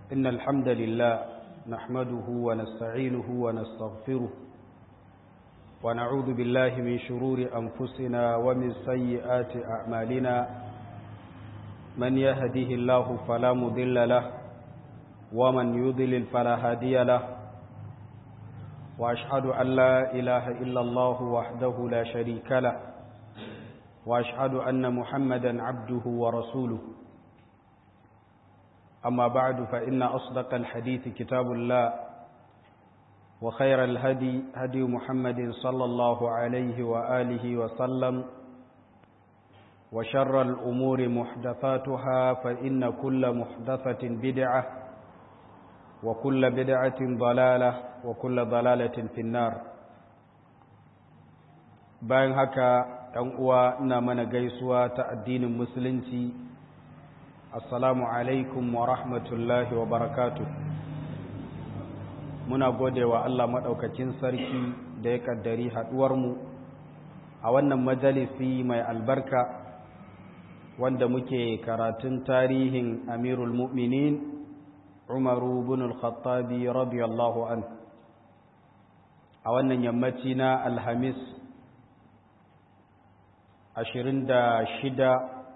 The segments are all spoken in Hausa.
إن الحمد لله نحمده ونستعينه ونستغفره ونعوذ بالله من شرور أنفسنا ومن سيئات أعمالنا من يهده الله فلا مضل له ومن يضلل فلا هادي له وأشهد أن لا إله إلا الله وحده لا شريك له وأشهد أن محمدا عبده ورسوله أما بعد فإن أصدق الحديث كتاب الله وخير الهدي هدي محمد صلى الله عليه وآله وسلم وشر الأمور محدثاتها فإن كل محدثة بدعة وكل بدعة ضلالة وكل ضلالة في النار bayan haka ɗan uwa ina mana gaisuwa ta addinin musulunci assalamu alaikum wa rahmatullahi wa barakatu muna gode wa Allah maɗaukakin sarki da ya ƙaddari haɗuwarmu a wannan majalisi mai albarka wanda muke karatun tarihin amirul mu'minin umaru bin al-khattabi radiyallahu an a wannan yammaci na alhamis ashirin da shida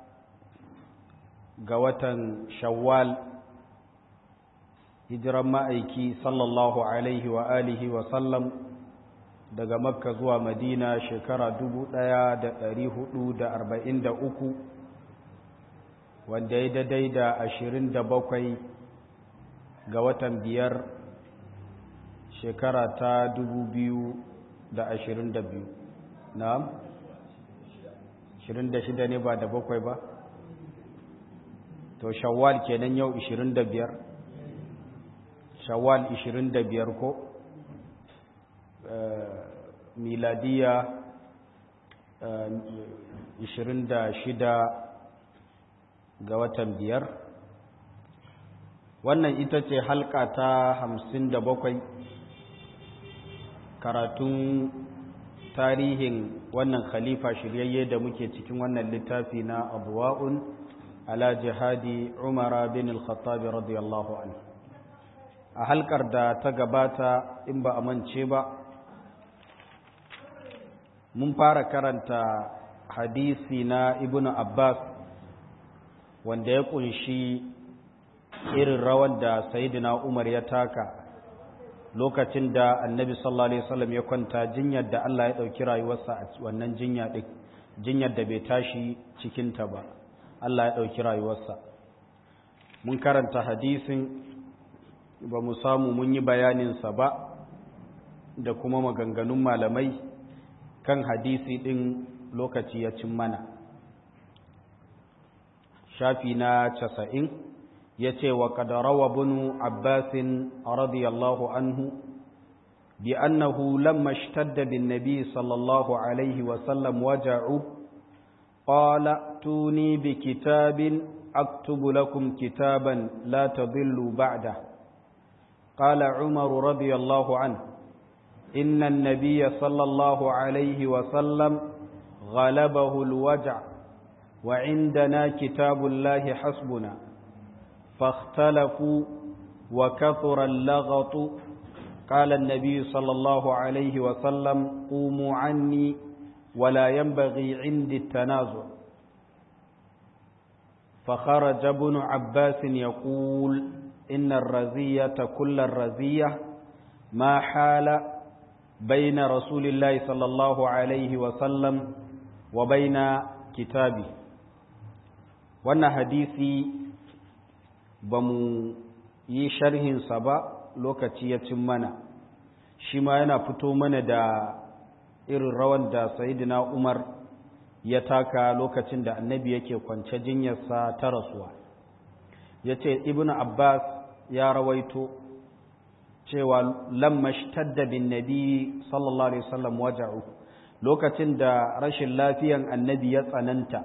ga watan shawwal hijiran ma'aiki sallallahu alaihi wa alihi wa sallam daga makka zuwa madina shekara dubu ɗaya da ɗari hudu da arba'in da uku wanda ya daidai da ashirin da bakwai ga watan biyar shekara ta dubu biyu da ashirin da biyu na'am ashirin da shida ne ba da bakwai ba to shawwal kenan yau 25 shawwal 25 ko miladiya 26 ga watan biyar wannan ita ce halka ta 57 karatun tarihin wannan khalifa shiryayye da muke cikin wannan littafi na abuwa'un ala jihadi umara bin al-khattabi radiyallahu anhu a halkar da ta gabata in ba a mance ba mun fara karanta hadisi na ibn abbas wanda ya kunshi irin rawar da sayyidina umar ya taka lokacin da annabi sallallahu alaihi wasallam ya kwanta jinyar da Allah ya dauki rayuwarsa a wannan jinya din jinyar da bai tashi cikinta ba Allah ya ɗauki rayuwarsa mun karanta hadisin ba mu samu mun yi bayaninsa ba da kuma maganganun malamai kan hadisi ɗin lokaci ya cin mana shafi na casa'in ya ce wa ƙadarawa bunu abbasin radiyallahu anhu bi annahu lamma shtadda bin nabi sallallahu alaihi wasallam waja'u قال ائتوني بكتاب أكتب لكم كتابا لا تضلوا بعده قال عمر رضي الله عنه إن النبي صلى الله عليه وسلم غلبه الوجع وعندنا كتاب الله حسبنا فاختلفوا وكثر اللغط قال النبي صلى الله عليه وسلم قوموا عني ولا ينبغي عندي التنازع فخرج ابن عباس يقول إن الرزية كل الرزية ما حال بين رسول الله صلى الله عليه وسلم وبين كتابه wannan hadisi ba mu yi sharhinsa ba lokaci ya cin mana shi ma yana fito mana da irin rawan da sayidina umar ya taka lokacin da annabi yake kwance jinyarsa ta rasuwa ya ce ibn abbas ya rawaito cewa lamma shtadda bin nabi sallallahu alaihi wasallam waja'u lokacin da rashin lafiyan annabi ya tsananta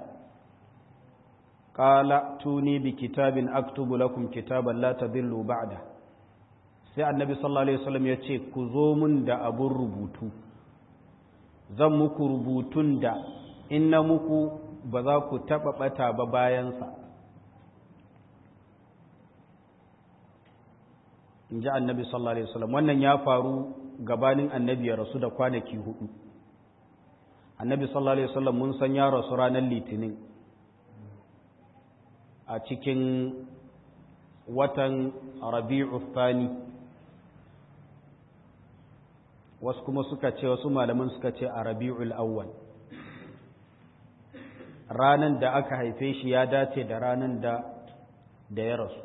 qala tuni bi kitabin aktubu lakum kitaban la tadillu ba'da sai annabi sallallahu alaihi wasallam ya ce ku zo mun da abun rubutu zan muku rubutun da in na muku ba za ku taɓa ɓata ba bayansa in ji annabi sallallahu alaihi wasallam wannan ya faru gabanin annabi ya rasu da kwanaki hudu annabi sallallahu alaihi wasallam mun san ya rasu ranar litinin a cikin watan rabi'u thani wasu kuma suka ce wasu malaman suka ce a rabi'ul awwal ranan da aka haife shi ya dace da ranan da da ya rasu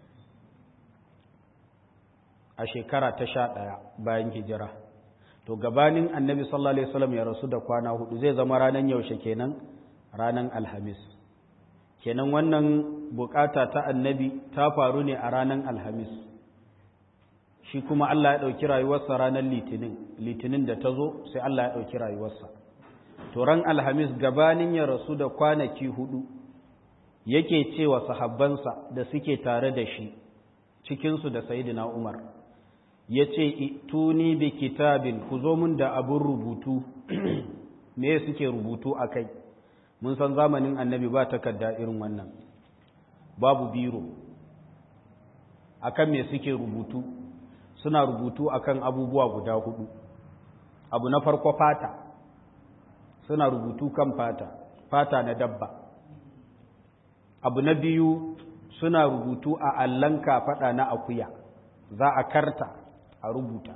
a shekara ta sha ɗaya bayan hijira to gabanin annabi sallallahu alaihi wasallam ya rasu da kwana hudu zai zama ranan yaushe kenan ranan alhamis kenan wannan bukata ta annabi ta faru ne a ranan alhamis shi kuma Allah ya ɗauki rayuwarsa ranar litinin litinin da ta zo sai Allah ya ɗauki rayuwarsa to ran alhamis gabanin ya rasu da kwanaki hudu yake cewa sahabbansa da suke tare da shi cikinsu da sayidina umar ya ce tuni bi kitabin ku zo mun da abin rubutu me suke rubutu a kai mun san zamanin annabi ba takarda irin wannan babu biro akan me suke rubutu suna rubutu akan abubuwa guda hudu abu na farko fata suna rubutu kan fata fata na dabba abu na biyu suna rubutu a allon kafaɗa na akuya za a karta a rubuta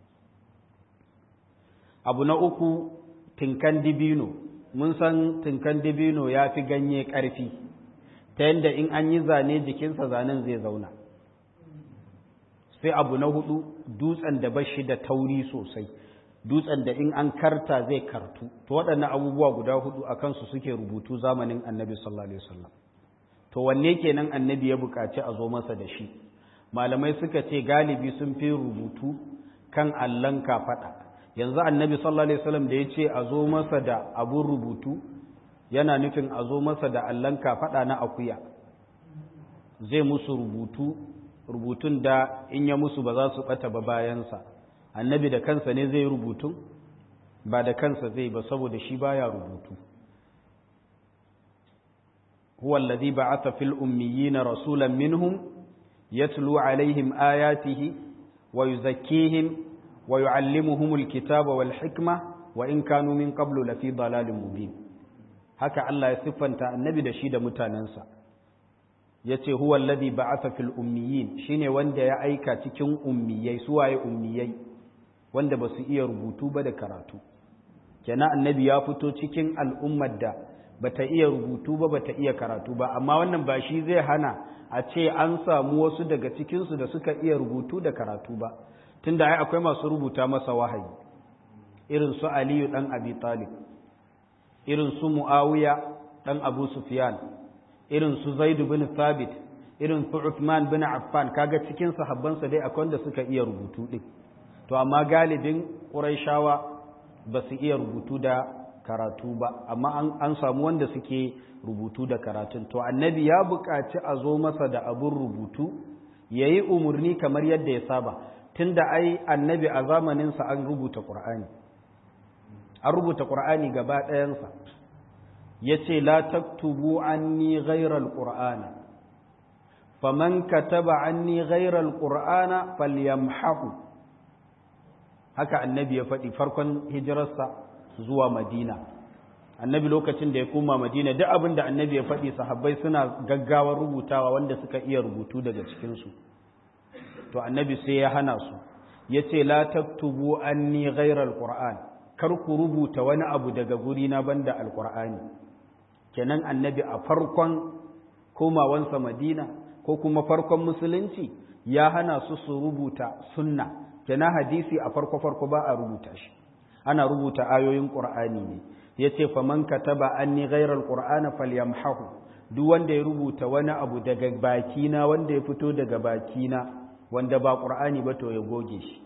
abu na uku tinkan dibino mun san tinkan dibino ya fi ganye ƙarfi ta yadda in an yi zane jikinsa zanen zai zauna sai abu na hudu dutsen da bashi da tauri sosai dutsen da in an karta zai kartu to waɗannan abubuwa guda hudu a kansu suke rubutu zamanin annabi sallallahu alaihi wasallam to wanne kenan annabi ya buƙaci a zo masa da shi malamai suka ce galibi sun fi rubutu kan allon kafaɗa yanzu annabi sallallahu alaihi wasallam da ya ce a zo masa da abun rubutu yana nufin a zo masa da allon kafaɗa na akuya zai musu rubutu rubutun da in ya musu ba za su ɓata ba bayansa annabi da kansa ne zai rubutu ba da kansa zai ba saboda shi baya rubutu huwa alladhi ba'atha fil ummiyina rasulan minhum yatlu alaihim ayatihi wa yuzakkihim wa yuallimuhum alkitaba wal hikma wa in kanu min qablu lafi dalalin mubin haka Allah ya siffanta annabi da shi da mutanansa yace huwa alladhi ba'atha fil ummiyin shine wanda ya aika cikin ummiyai suwaye ummiyai wanda ba su iya rubutu ba da karatu kenan annabi ya fito cikin al'ummar da bata iya rubutu ba bata iya karatu ba amma wannan ba shi zai hana a ce an samu wasu daga cikinsu da suka iya rubutu da karatu ba tunda ai akwai masu rubuta masa wahayi irin su aliyu dan abi talib irin su muawiya dan abu sufyan irin su zaidu bin thabit irin su uthman bin affan kaga cikin sahabbansa dai akwai wanda suka iya rubutu din to amma galibin ƙuraishawa ba su iya rubutu da karatu ba amma an samu wanda suke rubutu da karatun to annabi ya buƙaci a zo masa da abin rubutu ya yi umarni kamar yadda ya saba tun da ai annabi a zamaninsa an rubuta ƙur'ani an rubuta ƙur'ani gaba ɗayansa ya ce la taktubu anni ghairal qur'ana faman kataba anni ghairal qur'ana falyamhahu haka annabi ya faɗi farkon hijirarsa zuwa madina annabi lokacin da ya koma madina duk abin da annabi ya faɗi sahabbai suna gaggawar rubutawa wanda suka iya rubutu daga cikinsu to annabi sai ya hana su ya ce la taktubu anni ghairal qur'an kar ku rubuta wani abu daga guri na banda alqur'ani kenan annabi a farkon komawansa madina ko kuma farkon musulunci ya hana su su rubuta sunna kenan hadisi a farko-farko ba a rubuta shi ana rubuta ayoyin ƙur'ani ne ya ce faman kataba anni ghairal qur'ana falyamhahu duk wanda ya rubuta wani abu daga bakina wanda ya fito daga bakina wanda ba ƙur'ani ba to ya goge shi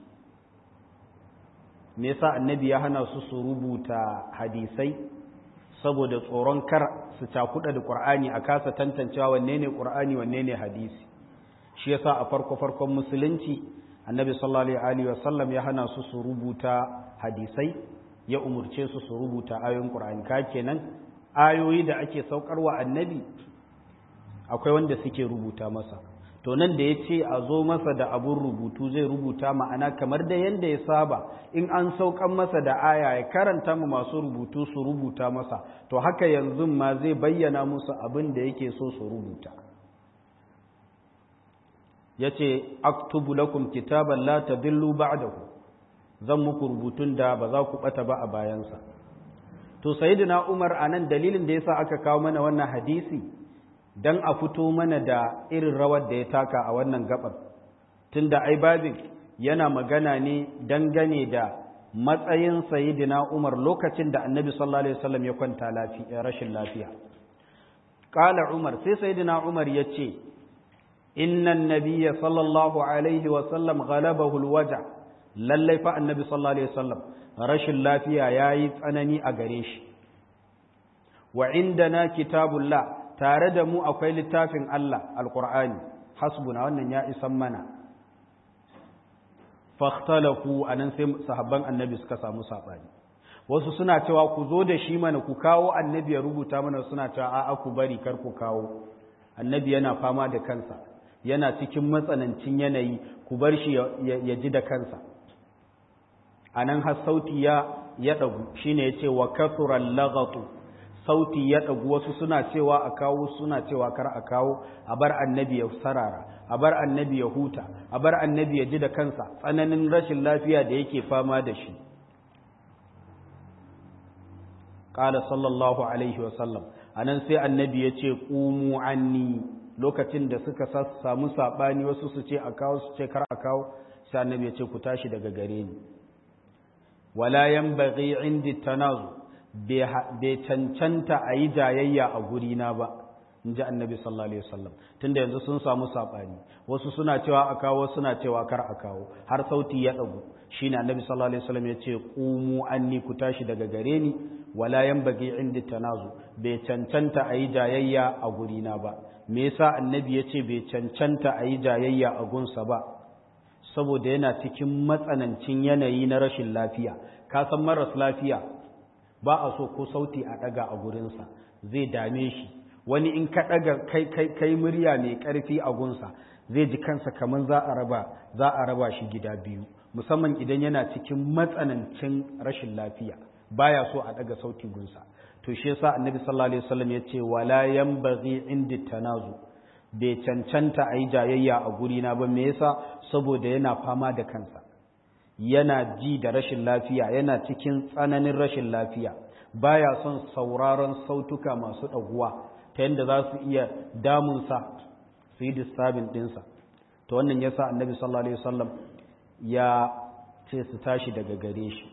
me yasa annabi ya hana su su rubuta hadisai saboda tsoron kar su cakuɗa da ƙur'ani a kasa tantancewa wanne ne ƙur'ani wanne ne hadisi shi yasa a farko-farkon musulunci annabi sallallahu alaihi wasallam ya hana su su rubuta hadisai ya umurce su su rubuta ayoyin qur'ani ka kenan ayoyi da ake saukarwa annabi akwai wanda suke rubuta masa to nan da ya ce a zo masa da abun rubutu zai rubuta ma'ana kamar da yadda ya saba in an saukan masa da aya ya karanta mu masu rubutu su rubuta masa to haka yanzu ma zai bayyana musu abin da yake so su rubuta ya ce aktubu lakum kitaban la tadillu ba'dahu zan muku rubutun da ba za ku bata ba a bayansa to sayyidina umar anan dalilin da yasa aka kawo mana wannan hadisi dan a fito mana da irin rawar da ya taka a wannan gabar tunda ai babin yana magana ne dangane da matsayin sayyidina umar lokacin da annabi sallallahu alaihi wasallam ya kwanta lafiya rashin lafiya qala umar sai sayyidina umar yace inna an-nabiyya sallallahu alaihi wasallam ghalabahu al-waja' lallai fa annabi sallallahu alaihi wasallam rashin lafiya yayi tsanani a gare shi wa indana kitabullah tare da mu akwai littafin Allah alqur'ani hasbuna wannan ya isan mana fakhtalafu anan sai sahabban annabi suka samu sabani wasu suna cewa ku zo da shi mana ku kawo annabi ya rubuta mana suna cewa a'a ku bari kar ku kawo annabi yana fama da kansa yana cikin matsanancin yanayi ku bar shi ya ji da kansa a nan har sauti ya ya ɗagu shi ne ya ce wa kasuran lagatu sauti ya ɗagu wasu suna cewa a kawo suna cewa kar a kawo a bar annabi ya sarara a bar annabi ya huta a bar annabi ya ji da kansa tsananin rashin lafiya da yake fama da shi ƙala sallallahu alaihi wasallam a nan sai annabi ya ce ƙumu anni lokacin da suka samu saɓani wasu su ce a kawo su ce kar a kawo sai annabi ya ce ku tashi daga gare ni wala yanbaghi indi tanazu bai cancanta a yi jayayya a gurina ba in ji annabi sallallahu alaihi wasallam tunda yanzu sun samu saɓani wasu suna cewa a kawo suna cewa kar a kawo har sauti ya ɗagu shine annabi sallallahu alaihi wasallam ya ce qumu anni ku tashi daga gare ni wala yanbaghi indi tanazu bai cancanta a yi jayayya a gurina ba me yasa annabi ya ce bai cancanta a yi jayayya a gunsa ba saboda yana cikin matsanancin yanayi na rashin lafiya ka san maras lafiya ba a so ko sauti a ɗaga a gurinsa zai dame shi wani in ka ɗaga kai, kai, kai murya mai ƙarfi a gunsa zai ji kansa kamar za a raba za a raba shi gida biyu musamman idan yana cikin matsanancin rashin lafiya baya so a ɗaga sauti gunsa to shi yasa annabi sallallahu alaihi wasallam ya ce wala yanbaghi indi tanazu bai cancanta a yi jayayya a gurina ba me yasa saboda yana fama da kansa yana ji da rashin lafiya yana cikin tsananin rashin lafiya baya son sauraron sautuka masu ɗaguwa ta yadda za su iya damunsa su yi disturbing ɗinsa ta wannan yasa annabi sallallahu alaihi wasallam ya ce su tashi daga gare shi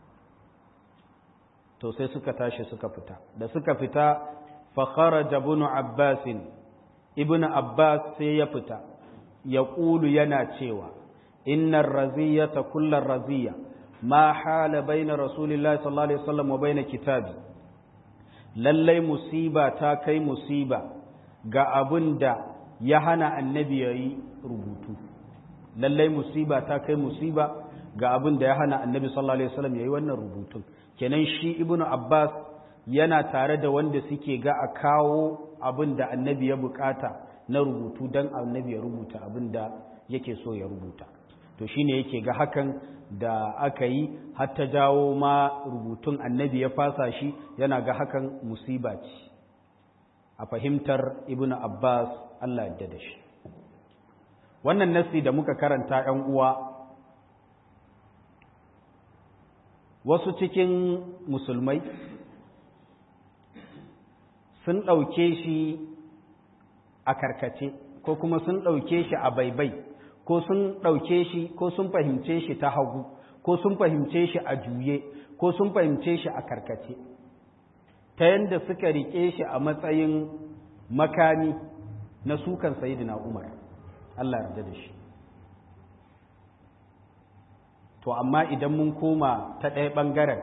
to sai suka tashi suka fita da suka fita fa kharaja ibn abbas ibn abbas sai ya fita ya ƙulu yana cewa innar raziyata kullar raziya ma hala baina rasulillahi sallallahu alaihi wasallam wa baina kitabi lallai musiba ta kai musiba ga abin da ya hana annabi ya yi rubutu lallai musiba ta kai musiba ga abin da ya hana annabi sallallahu alaihi wasallam ya yi wannan rubutun kenan shi ibnu abbas yana tare da wanda suke ga a kawo abin da annabi ya bukata na rubutu don annabi ya rubuta abin da yake so ya rubuta to shine yake ga hakan da aka yi har ta jawo ma rubutun annabi ya fasa shi yana ga hakan musiba ce a fahimtar ibnu abbas allah yadda da shi wannan nasi da muka karanta 'yan uwa wasu cikin musulmai sun ɗauke shi a karkace ko kuma sun ɗauke shi a baibai ko sun ɗauke shi ko sun fahimce shi ta hagu ko sun fahimce shi a juye ko sun fahimce shi a karkace ta yadda suka riƙe shi a matsayin makami na sukan sayidina umar Allah yarda da shi to amma idan mun koma ta ɗaya ɓangaren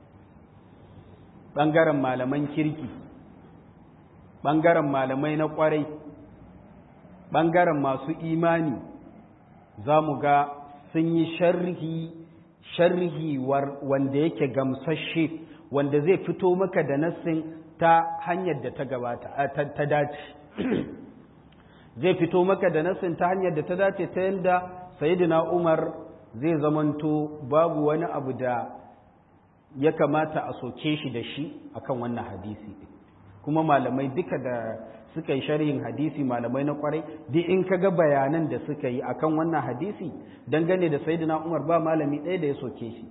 ɓangaren malaman kirki ɓangaren malamai na ƙwarai ɓangaren masu imani za mu ga sun yi sharhi sharhi wanda yake gamsashe wanda zai fito maka da nassin ta hanyar da ta gabata ta dace zai fito maka da nassin ta hanyar da ta dace ta yadda sayyidina umar zai zamanto babu wani abu da ya kamata a soke shi da shi akan wannan hadisi kuma malamai duka da suka yi sharhin hadisi malamai na kwarai duk in ka ga bayanan da suka yi akan wannan hadisi dangane da sayyidina umar ba malami ɗaya da ya soke shi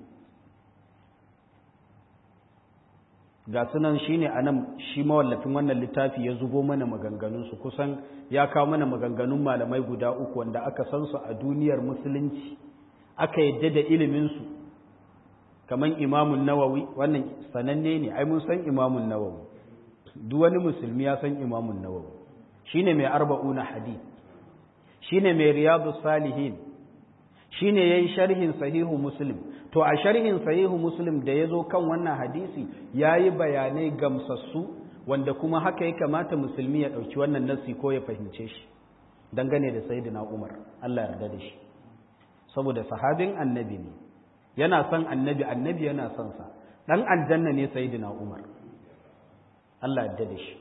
ga sunan shi ne a nan shi mawallafin wannan littafi ya zubo mana maganganunsu kusan ya kawo mana maganganun malamai guda uku wanda aka san su a duniyar musulunci aka yadda da iliminsu kamar imamun nawawi wannan sananne ne ai mun san imamun nawawi duk wani musulmi ya san imamun nawawi shine mai arba'una hadith shine mai riyadu salihin shine yayi sharhin sahihu muslim to a sharhin sahihu muslim da yazo kan wannan hadisi yayi bayanai gamsassu wanda kuma haka ya kamata musulmi ya dauki wannan nasi ko ya fahimce shi dangane da sayyidina umar Allah yarda da shi saboda sahabin annabi ne yana son annabi annabi yana son sa dan aljanna ne sayyidina umar Allah yarda da shi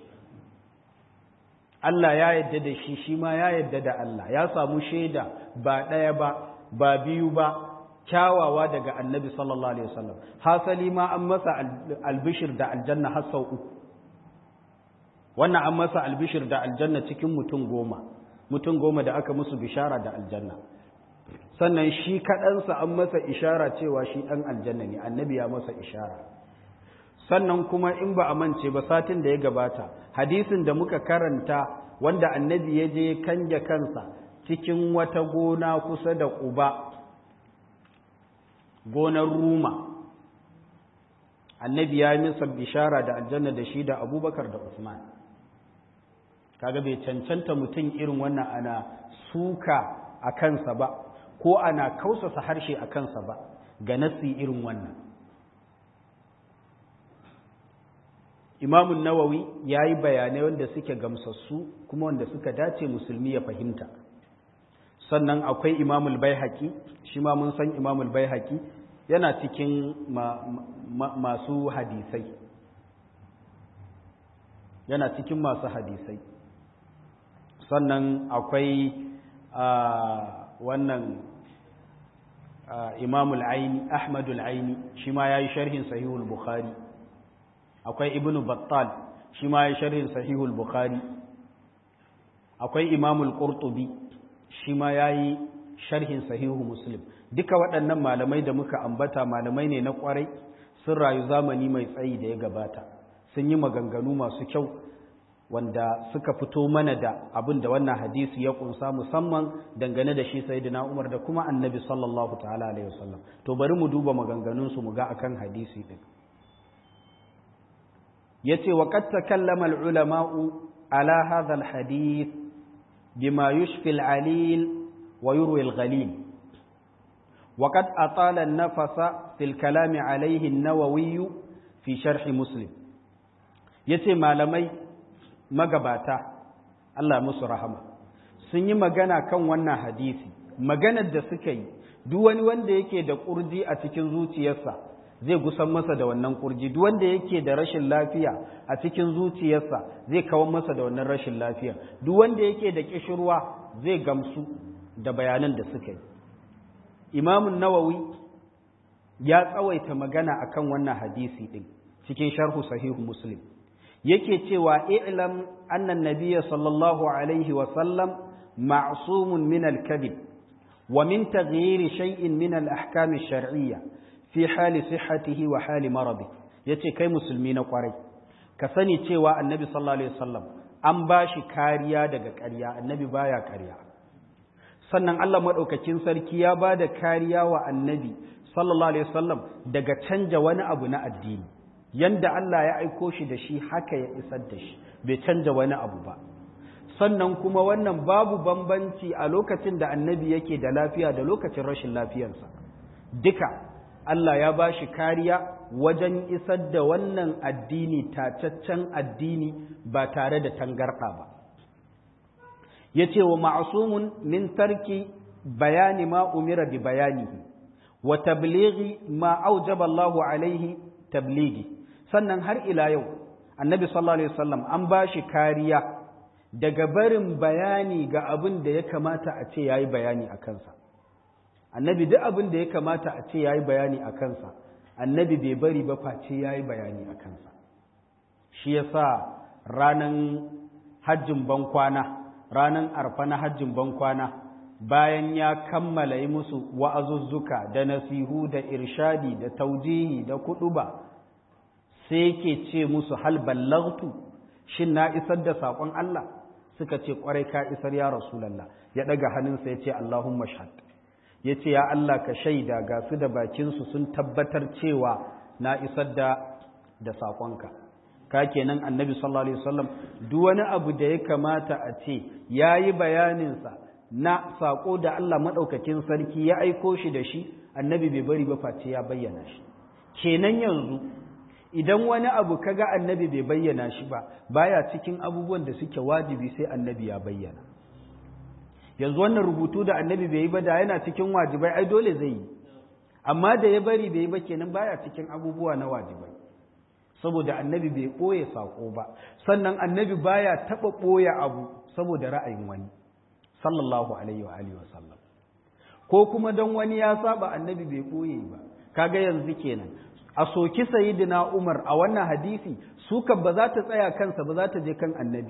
Allah ya yarda da shi shi ma ya yarda da Allah ya samu shaida ba ɗaya ba ba biyu ba kyawawa daga annabi sallallahu alaihi wasallam hasali ma an masa albishir da aljanna har sau uku wannan an masa albishir da aljanna cikin mutum goma mutum goma da aka musu bishara da aljanna sannan shi kaɗansa an masa ishara cewa shi ɗan aljanna ne annabi ya masa ishara sannan kuma in ba a mance ba satin da ya gabata hadisin da muka karanta wanda annabi ya je kanje kansa cikin wata gona kusa da ƙuba gonar ruma annabi ya yi masa bishara da aljanna da shi da abubakar da usman kaga bai cancanta mutum irin wannan ana suka a kansa ba ko ana kausasa harshe a kansa ba ga nasi irin wannan imamun nawawi ya yi bayanai wanda suke gamsassu kuma wanda suka dace musulmi ya fahimta sannan akwai imamul bai shi ma mun san imamul bai yana cikin masu hadisai yana cikin masu hadisai sannan akwai wannan imamul aini ahmadul aini shi ma ya yi sharhin sahihul bukhari akwai ibnu battal shi ma ya yi sharhin sahihul bukhari akwai imamul qurtubi shi ma ya yi sharhin sahihu muslim duka waɗannan malamai da muka ambata malamai ne na ƙwarai sun rayu zamani mai tsayi da ya gabata sun yi maganganu masu kyau wanda suka fito mana da abin da wannan hadisi ya kunsa musamman dangane da shi sayyidina Umar da kuma annabi sallallahu ta'ala alaihi wasallam to bari mu duba maganganun su mu ga akan hadisi din yace wa qad takallama al ulama'u ala hadha al hadith bima yushfi al alil wa yurwi al ghalil وقد أطال النفس في الكلام عليه النووي في شرح مسلم yace malamai magabata Allah musu rahama sun yi magana kan wannan hadisi maganar da suka yi duk wani wanda yake da kurji a cikin zuciyarsa zai gusan masa da wannan kurji duk wanda yake da rashin lafiya a cikin zuciyarsa zai kawar masa da wannan rashin lafiya duk wanda yake da kishirwa zai gamsu da bayanan da suka yi imamun nawawi ya tsawaita magana akan wannan hadisi din cikin sharhu sahihu muslim yake cewa i'lam anna nabiyya sallallahu alaihi wa sallam ma'sumun min al-kadhib wa min taghyir shay'in min al-ahkam ash-shar'iyya fi hali sihhatihi wa hali maradi yace kai musulmi na kwarai ka sani cewa annabi sallallahu alaihi wasallam an bashi kariya daga ƙarya annabi baya ƙarya sannan Allah maɗaukakin sarki ya ba da kariya wa annabi sallallahu alaihi wasallam daga canja wani abu na addini yanda Allah ya aiko shi da shi haka ya isar da shi bai canja wani abu ba sannan kuma wannan babu bambanci a lokacin da annabi yake da lafiya da lokacin rashin lafiyarsa duka Allah ya ba shi kariya wajen isar da wannan addini tacaccen addini ba tare da tangarɗa ba ya ce wa ma'asumun min tarki bayani ma umira bi bayanihi wa tablighi ma aujaba Allahu alaihi tablighi sannan har ila yau annabi sallallahu alaihi wasallam an bashi kariya daga barin bayani ga abin da ya kamata a ce yayi bayani a kansa annabi duk abin da ya kamata a ce yayi bayani a kansa annabi bai bari ba face yayi bayani a kansa shi yasa ranan hajjin bankwana ranan arfa na hajjin bankwana bayan ya kammala yi musu wa'azuzzuka da nasihu da irshadi da taujihi da kuduba sai yake ce musu hal ballagtu shin na isar da saƙon Allah suka ce ƙwarai ka isar ya rasulallah ya ɗaga hannunsa ya ce Allahumma shahad ya ce ya Allah ka shaida ga su da bakinsu sun tabbatar cewa na isar da da saƙonka ka kenan annabi sallallahu alaihi wasallam duk wani abu da ya kamata a ce yayi bayaninsa na saƙo da Allah maɗaukakin sarki ya aiko shi da shi annabi bai bari ba face ya bayyana shi kenan yanzu idan wani abu kaga annabi bai bayyana shi ba baya cikin abubuwan da suke wajibi sai annabi ya bayyana yanzu wannan rubutu da annabi bai yi ba da yana cikin wajibai ai dole zai yi amma da ya bari bai yi ba kenan baya cikin abubuwa na wajibai saboda annabi bai ɓoye saƙo ba sannan annabi baya taɓa ɓoye abu saboda ra'ayin wani sallallahu alaihi wa alihi wasallam ko kuma don wani ya saba annabi bai ɓoye ba kaga yanzu kenan a soki sayyidina Umar a wannan hadisi suka ba za ta tsaya kansa ba za ta je kan annabi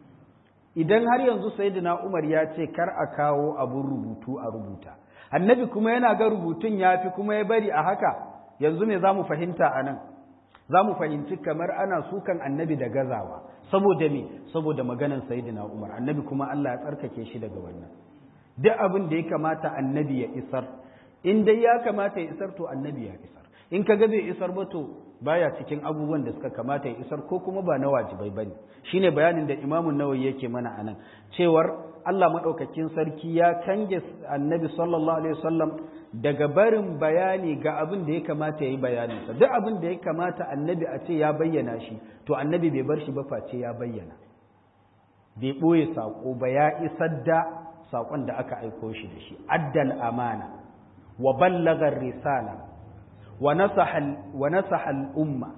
idan har yanzu sayyidina Umar ya ce kar a kawo abun rubutu a rubuta annabi kuma yana ga rubutun yafi kuma ya bari a haka yanzu me zamu fahimta anan zamu fahimci kamar ana sukan annabi da gazawa saboda me saboda maganan sayyidina Umar annabi kuma Allah ya tsarkake shi daga wannan duk abin da ya kamata annabi ya isar in dai ya kamata ya isar to annabi ya isar in ka ga bai isar ba to baya cikin abubuwan da suka kamata ya isar ko kuma ba na wajibai bane shine bayanin da Imam Nawawi yake mana anan cewar Allah madaukakin sarki ya kange Annabi sallallahu alaihi wasallam daga barin bayani ga abin da ya kamata ya yi bayanin sa duk abin da ya kamata Annabi a ce ya bayyana shi to Annabi bai bar shi ba face ya bayyana bai boye sako ba ya isar da sakon da aka aiko shi da shi addal amana wa ballagha risala wa nasaha al'umma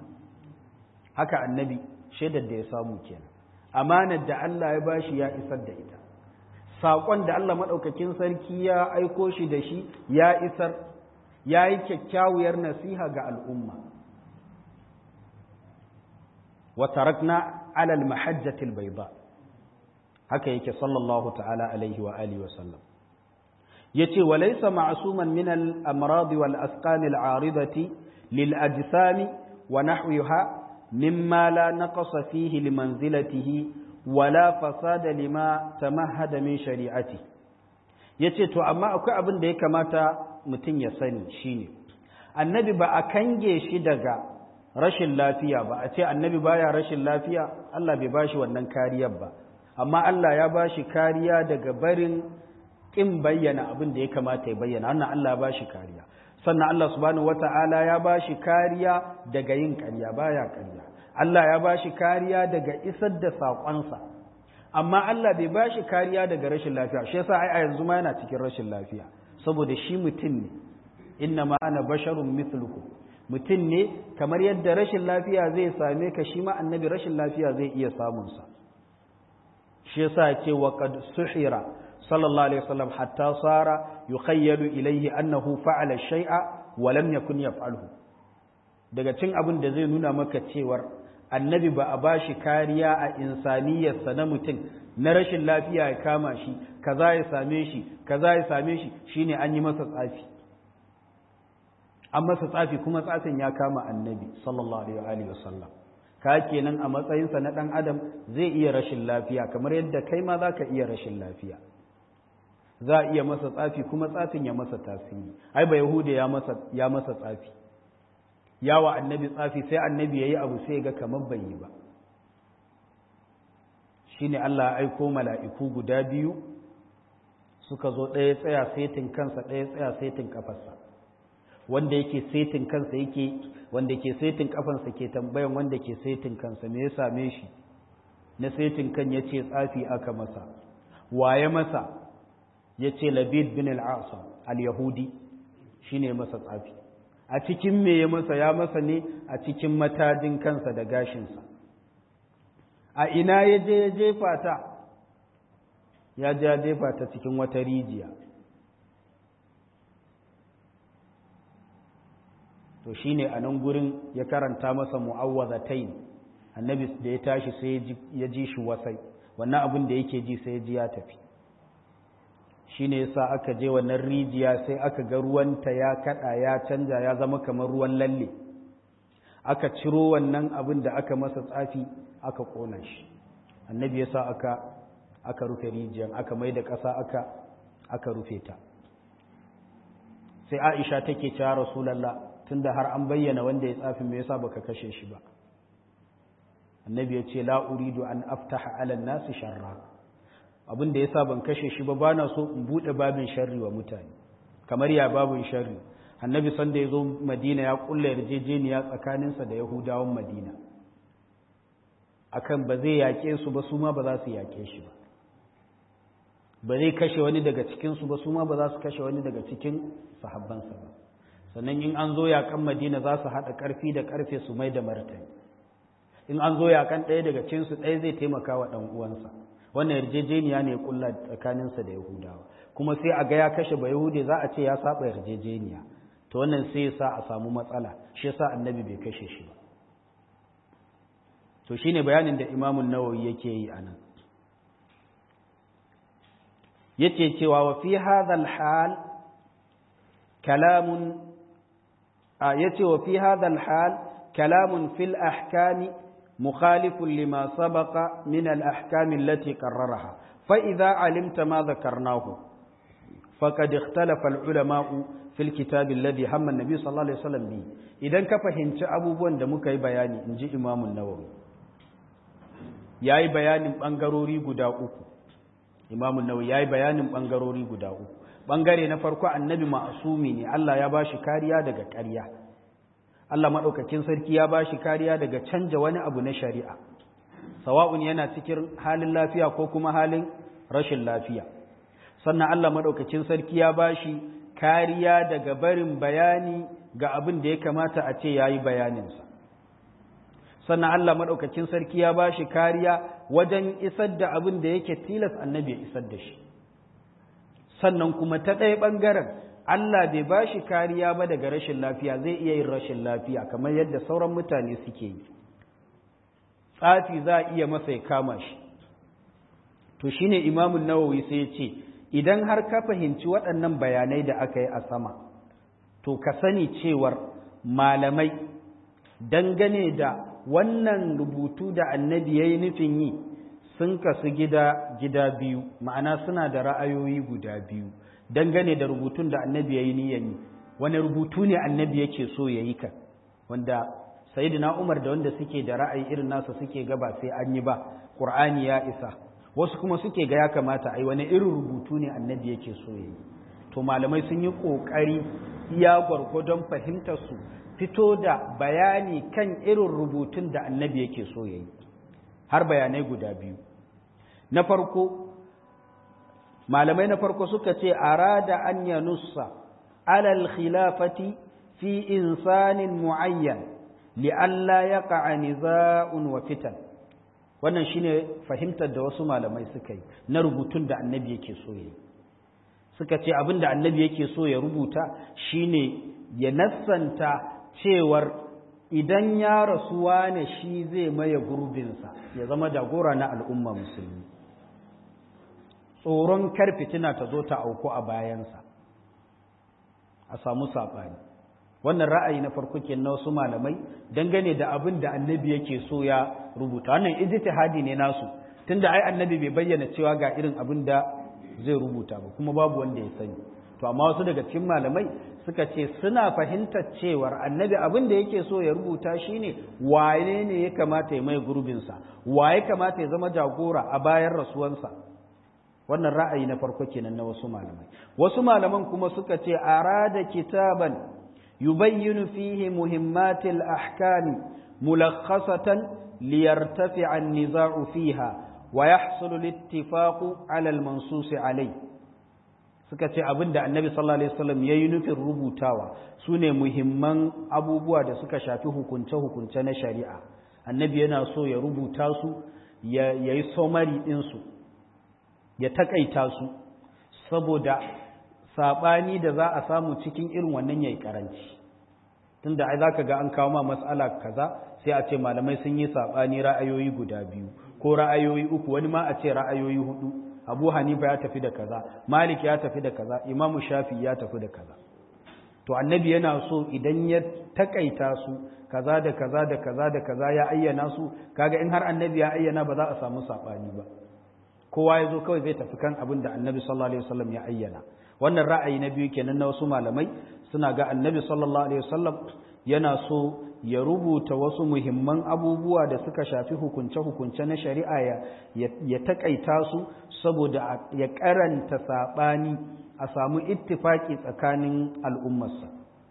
haka annabi shaidar da ya samu kenan amanar da Allah ya bashi ya isar da ita saƙon da Allah maɗaukakin sarki ya aiko shi da shi ya isar ya yi kyakkyawar nasiha ga al'umma wa tarakna alal mahajjatil bayda haka yake sallallahu ta'ala alaihi wa alihi wa sallam yace walaysa ma'suman min al-amrad wal asqam al-aridati lil ajsam wa nahwiha mimma la naqasa fihi limanzilatihi wala fasada lima tamahhada min shari'ati yace to amma akwai abin da ya kamata mutum ya sani shine annabi ba a kange shi daga rashin lafiya ba a ce annabi baya rashin lafiya Allah bai bashi wannan kariyar ba amma Allah ya bashi kariya daga barin kin bayyana abin da ya kamata ya bayyana wannan Allah ba shi kariya sannan Allah subhanahu wata'ala ya ba shi kariya daga yin ƙarya baya ƙarya Allah ya ba shi kariya daga isar da saƙonsa amma Allah bai ba shi kariya daga rashin lafiya shi yasa ai a yanzu ma yana cikin rashin lafiya saboda shi mutum ne inna ma ana basharun mithlukum mutum ne kamar yadda rashin lafiya zai same ka shi ma annabi rashin lafiya zai iya samunsa shi yasa ce wa qad suhira sallallahu alaihi wasallam hatta sara yukhayyalu ilayhi annahu fa'ala shay'a wa lam yakun yaf'alhu daga cin abin da zai nuna maka cewar annabi ba a bashi kariya a insaniyarsa na mutum na rashin lafiya ya kama shi kaza ya same shi kaza ya same shi shine an yi masa tsafi an masa tsafi kuma tsafin ya kama annabi sallallahu alaihi wasallam ka kenan a matsayinsa na ɗan adam zai iya rashin lafiya kamar yadda kai ma za ka iya rashin lafiya za a iya masa tsafi kuma tsafin ya masa tasiri ai ba yahuda ya masa ya masa tsafi yawa annabi tsafi sai annabi yayi abu sai ga kamar bai yi ba shine Allah ya aiko mala'iku guda biyu suka zo ɗaya tsaya setin kansa ɗaya tsaya setin kafarsa wanda yake setin kansa yake wanda ke setin kafansa ke tambayan wanda ke setin kansa me ya same shi na setin kan ya ce tsafi aka masa waye masa ya ce labid bin al'asa al-yahudi shi ne masa tsafi a cikin me ya masa ya masa ne a cikin matajin kansa da gashinsa a ina ya je ya jefa ta ya ja jefa ta cikin wata rijiya to shine a nan gurin ya karanta masa mu'awwazatain annabi da ya tashi sai ya ji shi wasai wannan abin da yake ji sai ya ji ya tafi shine yasa aka je wannan rijiya sai aka ga ruwanta ya kada ya canja ya zama kamar ruwan lalle aka ciro wannan abin da aka masa tsafi aka kona shi annabi yasa aka aka rufe rijiyan aka mai da ƙasa aka aka rufe ta sai Aisha take cewa Rasulullah tunda har an bayyana wanda ya tsafi me yasa baka kashe shi ba annabi ya ce la uridu an aftaha ala nasi sharra abin da yasa ban kashe shi ba bana so in bude babin sharri wa mutane kamar ya babin sharri annabi sanda ya zo madina ya kulla yarjejeniya tsakaninsa da yahudawan madina akan ba zai yake su ba su ma ba za su yake shi ba ba zai kashe wani daga cikinsu ba su ma ba za su kashe wani daga cikin sahabbansa ba sannan in an zo yakan madina za su haɗa ƙarfi da ƙarfe su mai da martani in an zo yakan ɗaya daga cikinsu ɗaya zai taimaka wa ɗan uwansa wannan yarjejeniya ne kulla tsakaninsa da yahudawa kuma sai a ga ya kashe ba yahude za a ce ya saba yarjejeniya to wannan sai ya sa a samu matsala shi yasa annabi bai kashe shi ba to shine bayanin da imamun nawawi yake yi anan yace cewa wa fi hadha al-hal kalamun yace wa fi hadha al-hal kalamun fil ahkami مخالف لما سبق من الأحكام التي قررها فإذا علمت ما ذكرناه فقد اختلف العلماء في الكتاب الذي هم النبي صلى الله عليه وسلم به إذا كفهمت أبو بوان دمك بياني نجي إمام النووي yayi bayanin bangarori guda uku Imam Nawawi yayi bayanin bangarori guda uku bangare na farko annabi ma'asumi ne Allah ya bashi kariya daga ƙarya Allah maɗaukakin sarki ya ba shi kariya daga canja wani abu na shari'a, sawa'un yana cikin halin lafiya ko kuma halin rashin lafiya. Sannan Allah maɗaukakin sarki ya ba shi kariya daga barin bayani ga abin da ya kamata a ce ya yi bayaninsa. Sannan Allah maɗaukakin sarki ya ba shi kariya wajen isar da abin da yake tilas annabi ya isar da shi. Sannan kuma ta ɗaya ɓangaren Allah bai ba shi kariya ba daga rashin lafiya zai iya yin rashin lafiya kamar yadda sauran mutane suke yi tsafi za a iya masa ya kama shi to shine imamun nawawi sai ya ce idan har ka fahimci waɗannan bayanai da aka yi a sama to ka sani cewar malamai dangane da wannan rubutu da annabi ya yi nufin yi sun kasu gida gida biyu ma'ana suna da ra'ayoyi guda biyu dangane da rubutun da annabi ya yi niyan yi wani rubutu ne annabi yake so ya yi kan wanda sayidina umar da wanda suke da ra'ayi irin nasa suke gaba sai an yi ba ƙur'ani ya isa wasu kuma suke ga ya kamata ai wani irin rubutu ne annabi yake so ya yi to malamai sun yi ƙoƙari iya gwargwadon fahimtar su fito da bayani kan irin rubutun da annabi yake so ya yi har bayanai guda biyu na farko malamai na farko suka ce arada an ya nussa alal khilafati fi insanin mu'ayyan li'alla yaqa niza'un wa fitan wannan shine fahimtar da wasu malamai suka yi na rubutun da annabi yake so yi suka ce abin da annabi yake so ya rubuta shine ya nassanta cewar idan ya rasuwa ne shi zai maye gurbinsa ya zama jagora na al'umma musulmi tsoron kar fitina ta zo ta auku a bayansa a samu saɓani wannan ra'ayi na farko ke na wasu malamai dangane da abin da annabi yake so ya rubuta wannan ijtihadi ne nasu tunda ai annabi bai bayyana cewa ga irin abin da zai rubuta ba kuma babu wanda ya sani to amma wasu daga cikin malamai suka ce suna fahimtar cewar annabi abin da yake so ya rubuta shine waye ne ya kamata ya mai gurbinsa waye kamata ya zama jagora a bayan rasuwansa wannan ra'ayi na farko kenan na wasu malamai wasu malaman kuma suka ce arada kitaban yubayyinu fihi muhimmatil ahkami mulakhasatan liyartafi'a an-niza'u fiha wa yahsulu al-ittifaqu 'ala al-mansus 'alayh suka ce abinda annabi sallallahu alaihi wasallam yayi nufin rubutawa sune muhimman abubuwa da suka shafi hukunce hukunce na shari'a annabi yana so ya rubuta su ya yi somari din su ya takaita su saboda saɓani da za a samu cikin irin wannan yayi karanci tunda ai zaka ga an kawo ma mas'ala kaza sai a ce malamai sun yi saɓani ra'ayoyi guda biyu ko ra'ayoyi uku wani ma a ce ra'ayoyi hudu abu hanifa ya tafi da kaza malik ya tafi da kaza imamu shafi ya tafi da kaza to annabi yana so idan ya takaita su kaza da kaza da kaza da kaza ya ayyana su kaga in har annabi ya ayyana ba za a samu saɓani ba kowa ya zo kawai zai tafi kan abin da annabi sallallahu alaihi wasallam ya ayyana wannan ra'ayi na biyu kenan na wasu malamai suna ga annabi sallallahu alaihi wasallam yana so ya rubuta wasu muhimman abubuwa da suka shafi hukunce-hukunce na shari'a ya, ya, takaita su saboda ya karanta saɓani a samu ittifaki tsakanin al'ummarsa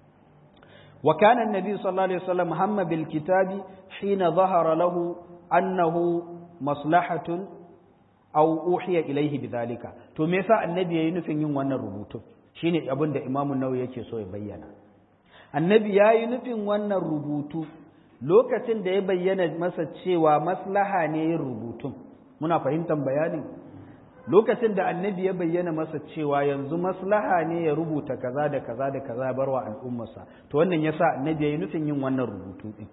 wa kana annabi sallallahu alaihi wasallam hamma bil kitabi hina zahara lahu annahu maslahatun aw uhiya ilaihi bidhalika to me yasa annabi yayi nufin yin wannan rubutu shine abin da imamu nawawi yake so ya bayyana annabi yayi nufin wannan rubutu lokacin da ya bayyana masa cewa maslaha ne yin rubutun muna fahimtar bayanin lokacin da annabi ya bayyana masa cewa yanzu maslaha ne ya rubuta kaza da kaza da kaza barwa al'ummarsa to wannan yasa annabi yayi nufin yin wannan rubutu din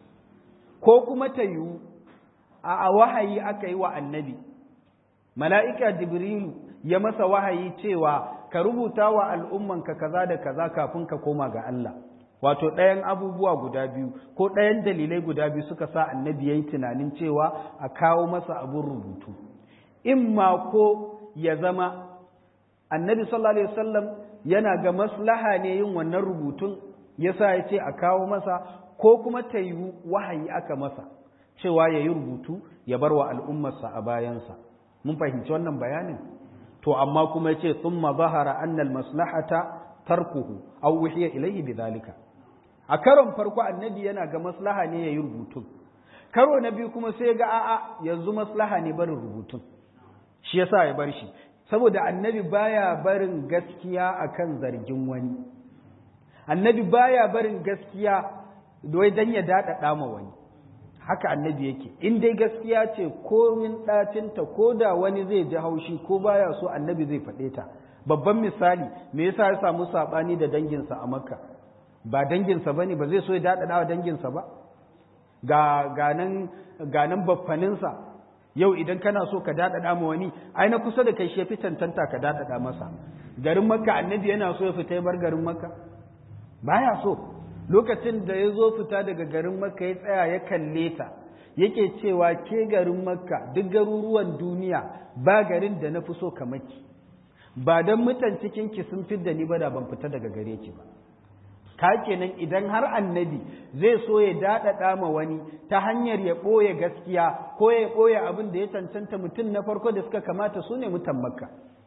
ko kuma ta yiwu a wahayi aka yi wa annabi mala'ika jibrilu ya masa wahayi cewa ka rubuta wa al'ummanka kaza da kaza kafin ka koma ga Allah wato ɗayan abubuwa guda biyu ko ɗayan dalilai guda biyu suka sa annabi ya yi tunanin cewa a kawo masa abin rubutu in ma ko ya zama annabi sallallahu alaihi wasallam yana ga maslaha ne yin wannan rubutun yasa ya ce a kawo masa ko kuma ta yi wahayi aka masa cewa ya yi rubutu ya bar wa al'ummarsa a bayansa mun fahimci wannan bayanin to amma kuma yace thumma zahara anna almaslahata tarkuhu aw wuhiya ilayhi bidhalika a karon farko annabi yana ga maslaha ne yayi rubutun karo na biyu kuma sai ga a'a yanzu maslaha ne barin rubutun shi yasa ya bar shi saboda annabi baya barin gaskiya akan zargin wani annabi baya barin gaskiya wai dan ya dada ma wani haka annabi yake in dai gaskiya ce komin ɗacinta ko da wani zai ji haushi ko baya so annabi zai faɗe ta babban misali me yasa ya samu saɓani da danginsa a makka ba danginsa ba ne ba zai so ya daɗaɗa wa danginsa ba ga ganan ganan baffaninsa yau idan kana so ka daɗaɗa ma wani ai na kusa da kai shi fi tantanta ka daɗaɗa masa garin makka annabi yana so ya fita ya bar garin makka baya so lokacin da ya zo fita daga garin makka ya tsaya ya kalle ta yake cewa ke garin makka duk garuruwan duniya ba garin da na fi so kamar ki ba don mutan cikin ki sun fi da ni ba da ban fita daga gare ki ba ka kenan idan har annabi zai so ya daɗaɗa ma wani ta hanyar ya ɓoye gaskiya ko ya ɓoye abin da ya cancanta mutum na farko da suka kamata su ne mutan makka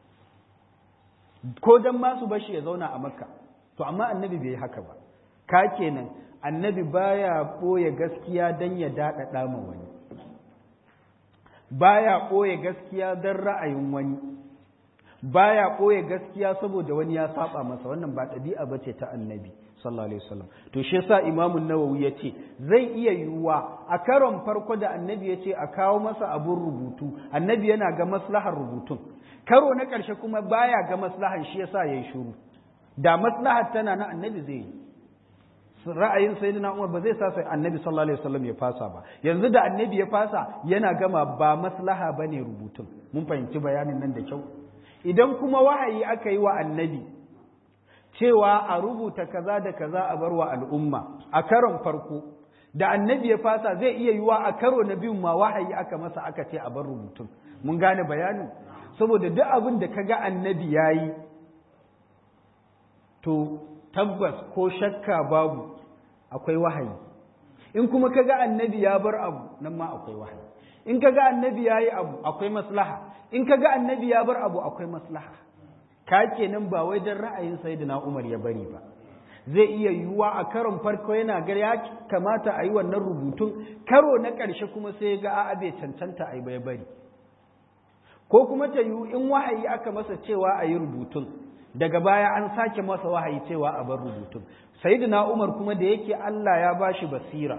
ko don masu bashi ya zauna a makka to amma annabi bai yi haka ba ka kenan annabi baya ɓoye gaskiya don ya daɗaɗa ma wani baya ɓoye gaskiya don ra'ayin wani baya ɓoye gaskiya saboda wani ya saba masa wannan ba ɗabi'a bace ta annabi sallallahu alaihi wasallam to shi yasa imamu nawawi yace zai iya yiwuwa a karon farko da annabi yace a kawo masa abun rubutu annabi yana ga maslahar rubutun karo na ƙarshe kuma baya ga maslahar shi yasa yayi shiru da maslahar tana na annabi zai yi ra'ayin sayyidina Umar ba zai sa sai annabi sallallahu alaihi wasallam ya fasa ba yanzu da annabi ya fasa yana gama ba maslaha bane rubutun mun fahimci bayanin nan da kyau idan kuma wahayi aka yi wa annabi cewa a rubuta kaza da kaza a bar wa al'umma a karon farko da annabi ya fasa zai iya yiwa a karo na biyun ma wahayi aka masa aka ce a bar rubutun mun gane bayanin saboda duk abin da kaga annabi yayi to tabbas ko shakka babu akwai wahayi in kuma kaga annabi ya bar abu nan ma akwai wahayi in kaga annabi yayi abu akwai maslaha in kaga annabi ya bar abu akwai maslaha ka kenan ba wai dan ra'ayin sayyidina Umar ya bari ba zai iya yiwuwa a karon farko yana ga ya kamata a yi wannan rubutun karo na ƙarshe kuma sai ga a'a bai cancanta a yi bai bari ko kuma ta yiwu in wahayi aka masa cewa a yi rubutun daga baya an sake masa wahayi cewa a bar rubutun sayyidina Umar kuma da yake Allah ya bashi basira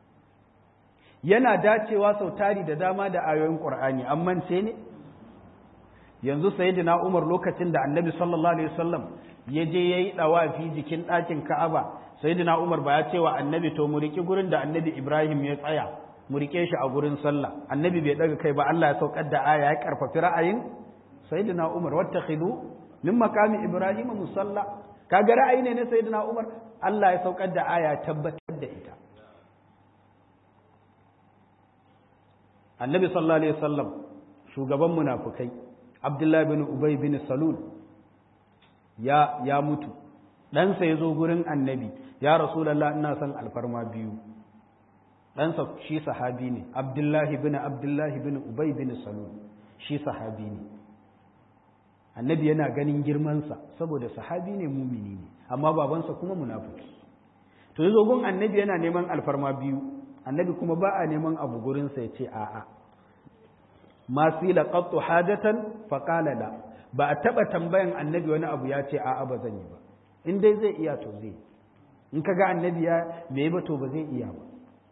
yana dacewa sau tari da dama da ayoyin Qur'ani an mance ne yanzu sayyidina Umar lokacin da Annabi sallallahu alaihi wasallam ya je yayi dawafi jikin ɗakin Ka'aba sayyidina Umar ba ya ce wa Annabi to mu riki gurin da Annabi Ibrahim ya tsaya mu rike shi a gurin sallah Annabi bai daga kai ba Allah ya saukar da aya ya karfafi ra'ayin sayyidina Umar wattakhidu min maqami Ibrahim musalla kaga ra'ayi ne na sayyidina Umar Allah ya saukar da aya tabbatar da ita Annabi sallallahu alaihi wasallam shugaban munafukai Abdullahi bin Ubay bin Salul ya ya mutu ɗansa ya zo gurin annabi ya rasulallah ina son alfarma biyu ɗansa shi sahabi ne Abdullahi bin Abdullahi bin Ubay bin Salul shi sahabi ne annabi yana ganin girmansa saboda sahabi ne mumini ne amma babansa kuma munafiki to yazo gun annabi yana neman alfarma biyu annabi kuma ba a neman abu gurinsa ya ce a'a ma sila qattu hajatan fa qala la ba a taba tambayan annabi wani abu ya ce a'a ba zan yi ba in dai zai iya to zai in kaga annabi ya bai ba to ba zai iya ba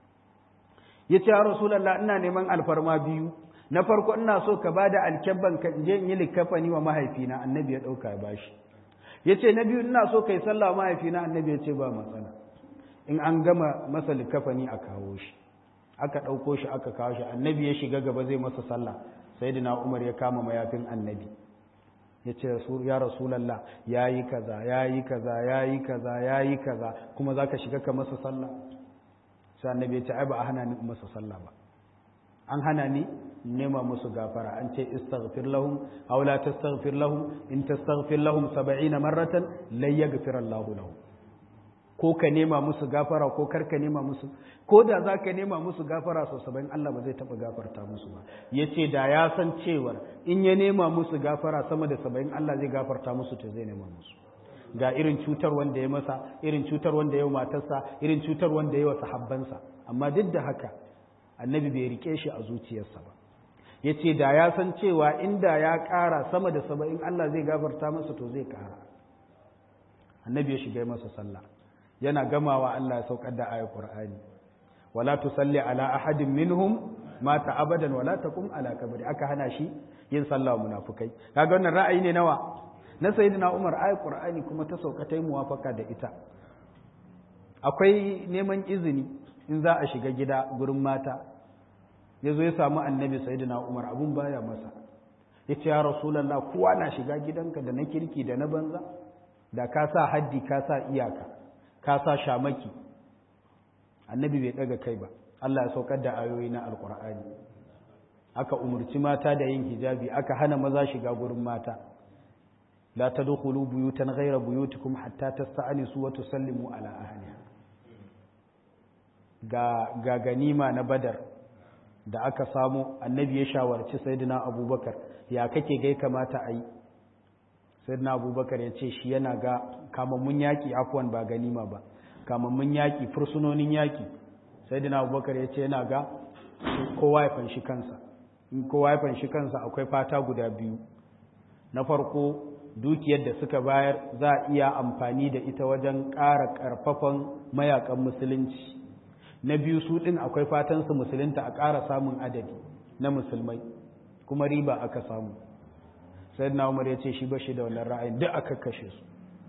yace ya rasulullah ina neman alfarma biyu na farko ina so ka bada alkabban ka je in yi likafani wa mahaifina annabi ya dauka ya bashi yace na biyu ina so kai sallah wa mahaifina annabi ya ce ba matsala in an gama masa likafani a kawo shi aka ɗauko shi aka kawo shi annabi ya shiga gaba zai masa sallah sai umar ya kama mayafin annabi ya ce ya rasulallah ya yi kaza ya yi kaza ya yi kaza ya yi kaza kuma za ka shiga ka masa sallah sai annabi ya ce ai ba a hana ni masa sallah ba an hana ni nema musu gafara an ce istaghfir lahum aw la tastaghfir lahum in tastaghfir lahum 70 marratan la yaghfir Allahu lahum ko ka nema musu gafara ko kar ka nema musu ko da za ka nema musu gafara sau saba'in Allah ba zai taɓa gafarta musu ba ya ce da ya san cewar in ya nema musu gafara sama da saba'in Allah zai gafarta musu to zai nema musu ga irin cutar wanda ya masa irin cutar wanda ya matarsa irin cutar wanda ya wa sahabbansa amma duk da haka annabi bai rike shi a zuciyarsa ba ya ce da ya san cewa inda ya ƙara sama da saba'in Allah zai gafarta masa to zai ƙara annabi ya shiga masa sallah yana gamawa Allah ya saukar da ayar Qur'ani wala tusalli ala ahadin minhum mata abadan wala taqum ala kabri aka hana shi yin sallah munafikai kaga wannan ra'ayi ne nawa na sayyidina Umar ayar Qur'ani kuma ta sauka ta yi muwafaka da ita akwai neman izini in za a shiga gida gurin mata yazo ya samu annabi sayyidina Umar abun baya masa yace ya rasulullah kowa na shiga gidanka da na kirki da na banza da ka sa haddi ka sa iyaka ka sa shamaki annabi bai daga kai ba Allah ya saukar da ayoyi na alkur'ani aka umurci mata da yin hijabi aka hana maza shiga gurin mata la tadkhulu buyutan ghayra buyutikum hatta tasta'nisu wa tusallimu ala ahliha ga ga ganima na badar da aka samu annabi ya shawarci sayyidina abubakar ya kake gai kamata a yi sayyidina abubakar ya ce shi yana ga kamammun yaƙi afuwan ba ganima ba kamammun yaƙi fursunonin yaƙi sayyidina abubakar ya ce yana ga kowa ya fanshi kansa in kowa ya fanshi kansa akwai fata guda biyu na farko dukiyar da suka bayar za a iya amfani da ita wajen ƙara ƙarfafan mayakan musulunci na biyu su ɗin akwai fatan su musulunta a ƙara samun adadi na musulmai kuma riba aka samu sayyidina umar ya ce shi ba shi da wannan ra'ayin duk aka kashe su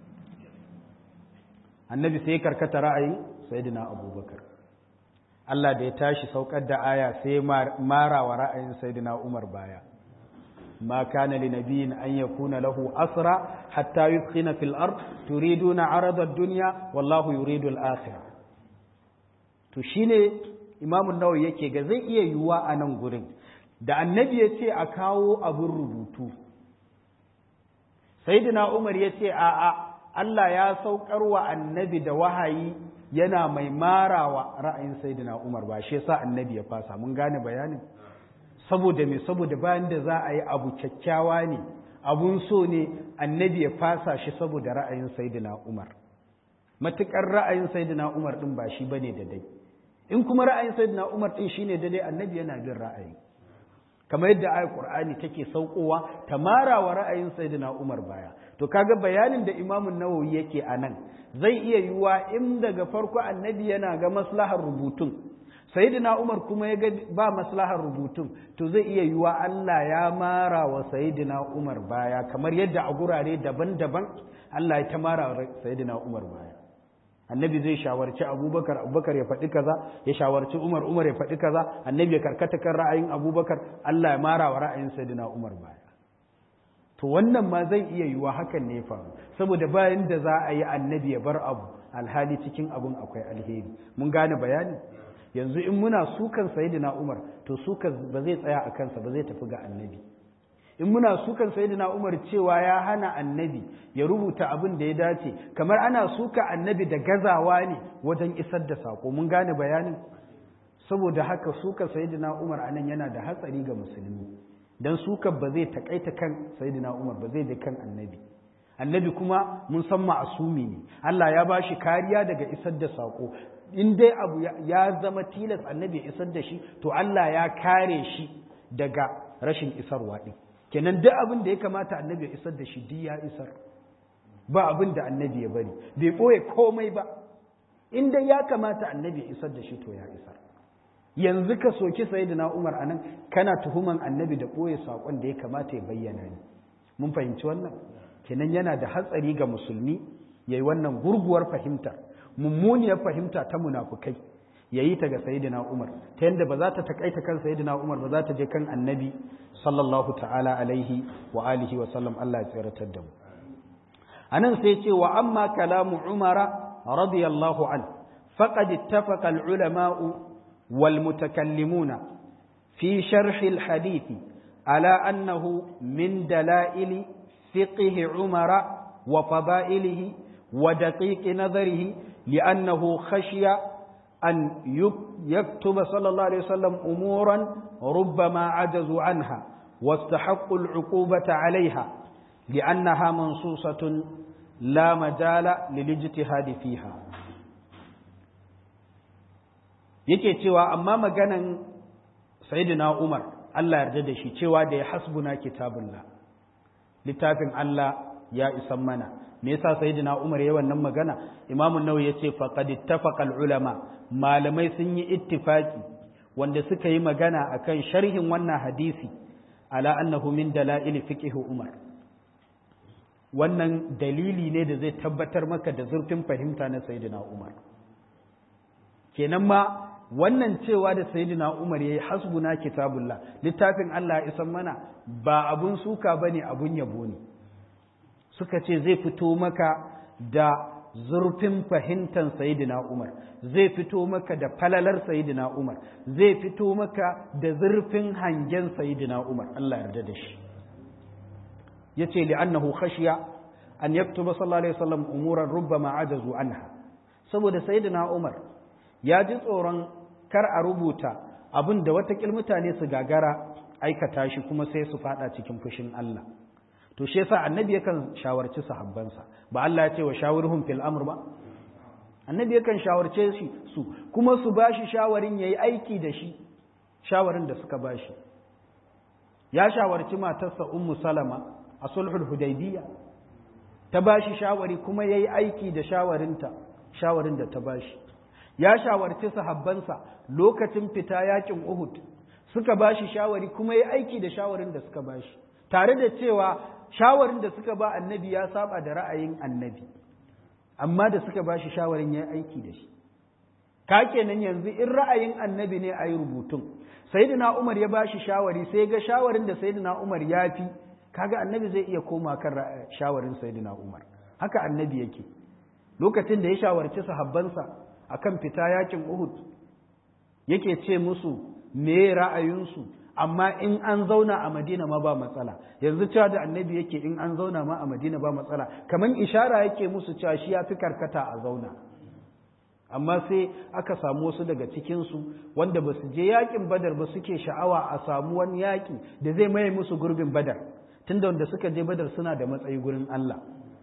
annabi sai karkata ra'ayin sayyidina abubakar Allah da ya tashi saukar da aya sai mara wa ra'ayin sayyidina umar baya ma kana li nabiyyin an yakuna lahu asra hatta yuskhina fil ard turiduna arada ad-dunya wallahu yuridu al-akhirah to shine imamu nawawi yake ga zai iya yiwuwa a nan gurin da annabi ya ce a kawo abin rubutu sayyidina umar ya ce a'a Allah ya saukar wa annabi da wahayi yana mai marawa ra'ayin sayyidina umar ba shi yasa annabi ya fasa mun gane bayanin saboda me saboda bayan da za a yi abu kyakkyawa ne abun so ne annabi ya fasa shi saboda ra'ayin sayyidina umar matukar ra'ayin sayyidina umar din ba shi bane da dai in kuma ra'ayin sayyidina umar din shine da dai annabi yana bin ra'ayi kamar yadda ayat qur'ani take saukowa ta marawa ra'ayin sayyidina umar baya to kaga bayanin da imamu nawawi yake anan zai iya yiwuwa in daga farko annabi yana ga maslahar rubutun sayyidina Umar kuma ya ga ba maslahar rubutun to zai iya yiwa Allah ya mara wa sayyidina Umar baya kamar yadda a gurare daban-daban Allah ya ta mara wa sayyidina Umar baya annabi zai shawarci abubakar abubakar ya faɗi kaza ya shawarci umar umar ya faɗi kaza annabi ya karkata kan ra'ayin abubakar Allah ya mara wa ra'ayin sayyidina umar baya to wannan ma zai iya yiwa hakan ne faru saboda bayan da za a yi annabi ya bar abu alhali cikin abun akwai alheri mun gane bayani yanzu in muna sukan sayyidina Umar to sukan ba zai tsaya a kansa ba zai tafi ga annabi in muna sukan sayyidina Umar cewa ya hana annabi ya rubuta abin da ya dace kamar ana suka annabi da gazawa ne wajen isar da sako mun gane bayanin saboda haka suka sayyidina Umar anan yana da hatsari ga musulmi dan sukan ba zai takaita kan sayyidina Umar ba zai je kan annabi annabi kuma mun san ma'asumi ne Allah ya ba shi kariya daga isar da sako in dai abu ya zama tilas annabi ya isar da shi to Allah ya kare shi daga rashin isarwa din kenan duk abin da ya kamata annabi ya isar da shi duk ya isar ba abin da annabi ya bari bai ɓoye komai ba in dai ya kamata annabi ya isar da shi to ya isar yanzu ka soki sayyidina Umar anan kana tuhuman annabi da ɓoye saƙon da ya kamata ya bayyana ne mun fahimci wannan kenan yana da hatsari ga musulmi yayi wannan gurguwar fahimta mummuniyar fahimta ta munafukai yayi ta ga sayyidina Umar ta yanda ba za ta takaita kan sayyidina Umar ba za ta je kan annabi sallallahu ta'ala alaihi wa alihi wa sallam Allah ya tsiratar da mu anan sai ce wa amma kalamu Umara radiyallahu an faqad ittafaqa al-ulama'u wal mutakallimuna fi sharh al-hadith ala annahu min dalail fiqh Umara wa fadailihi wa daqiq nazarihi li'annahu khashiya أن يكتب صلى الله عليه وسلم أمورا ربما عجزوا عنها واستحقوا العقوبة عليها لأنها منصوصة لا مجال للاجتهاد فيها yake cewa amma maganan sayyidina Umar Allah yarda da shi cewa da ya hasbuna kitabullah littafin Allah ya isan mana me yasa sayyidina Umar yayin wannan magana Imam an-Nawawi yace faqad ittafaqa ulama malamai sun yi ittifaki wanda suka yi magana akan sharhin wannan hadisi ala annahu min dalail fiqh Umar wannan dalili ne da zai tabbatar maka da zurfin fahimta na sayyidina Umar kenan ma wannan cewa da sayyidina Umar yayi hasbuna kitabullah littafin Allah ya isan mana ba abun suka bane abun yabo ne suka ce zai fito maka da zurfin fahimtar sayidina Umar zai fito maka da falalar sayidina Umar zai fito maka da zurfin hangen sayidina Umar Allah yarda da shi yace li'annahu khashiya an yaktuba sallallahu alaihi wasallam umuran rubbama ajazu anha saboda sayidina Umar ya ji tsoron kar a rubuta abin da watakil mutane su gagara aikata shi kuma sai su fada cikin fushin Allah to shi yasa annabi yakan shawarci sahabbansa ba Allah ya ce wa shawirhum fil amr ba annabi yakan shawarce shi su kuma su bashi shawarin yayi aiki da shi shawarin da suka bashi ya shawarci matarsa ummu salama a sulhul hudaybiyya ta bashi shawari kuma yayi aiki da shawarinta shawarin da ta bashi ya shawarci sahabbansa lokacin fita yakin uhud suka bashi shawari kuma yayi aiki da shawarin da suka bashi tare da cewa shawarin da suka ba annabi ya saba da ra'ayin annabi amma da suka ba shi shawarin ya aiki da shi ka kenan yanzu in ra'ayin annabi ne a yi rubutun sayyidina umar ya ba shi shawari sai ga shawarin da sayyidina umar ya fi kaga annabi zai iya koma kan shawarin sayyidina umar haka annabi yake lokacin da ya shawarci sahabbansa akan fita yakin uhud yake ce musu me ra'ayinsu amma in an zauna a madina ma ba matsala yanzu cewa da annabi yake in an zauna ma a madina ba matsala kamar ishara yake musu cewa shi ya fi karkata a zauna amma sai aka samu wasu daga cikinsu wanda ba su je yakin badar ba suke sha'awa a samu wani yaki da zai maye musu gurbin badar tunda wanda suka je badar suna da matsayi gurin Allah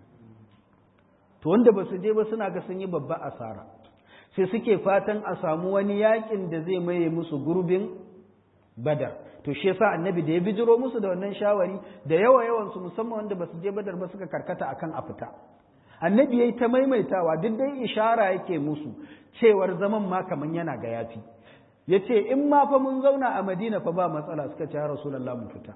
to wanda ba su je ba suna ga sun yi babba asara sai suke fatan a samu wani yakin da zai maye musu gurbin badar to shi yasa annabi da ya bijiro musu da wannan shawari da yawa yawan su musamman wanda basu je badar ba suka karkata akan a fita annabi yayi ta maimaitawa duk dai ishara yake musu cewar zaman ma kaman yana ga yafi ya ce in ma fa mun zauna a madina fa ba matsala suka ce ya rasulallah mu fita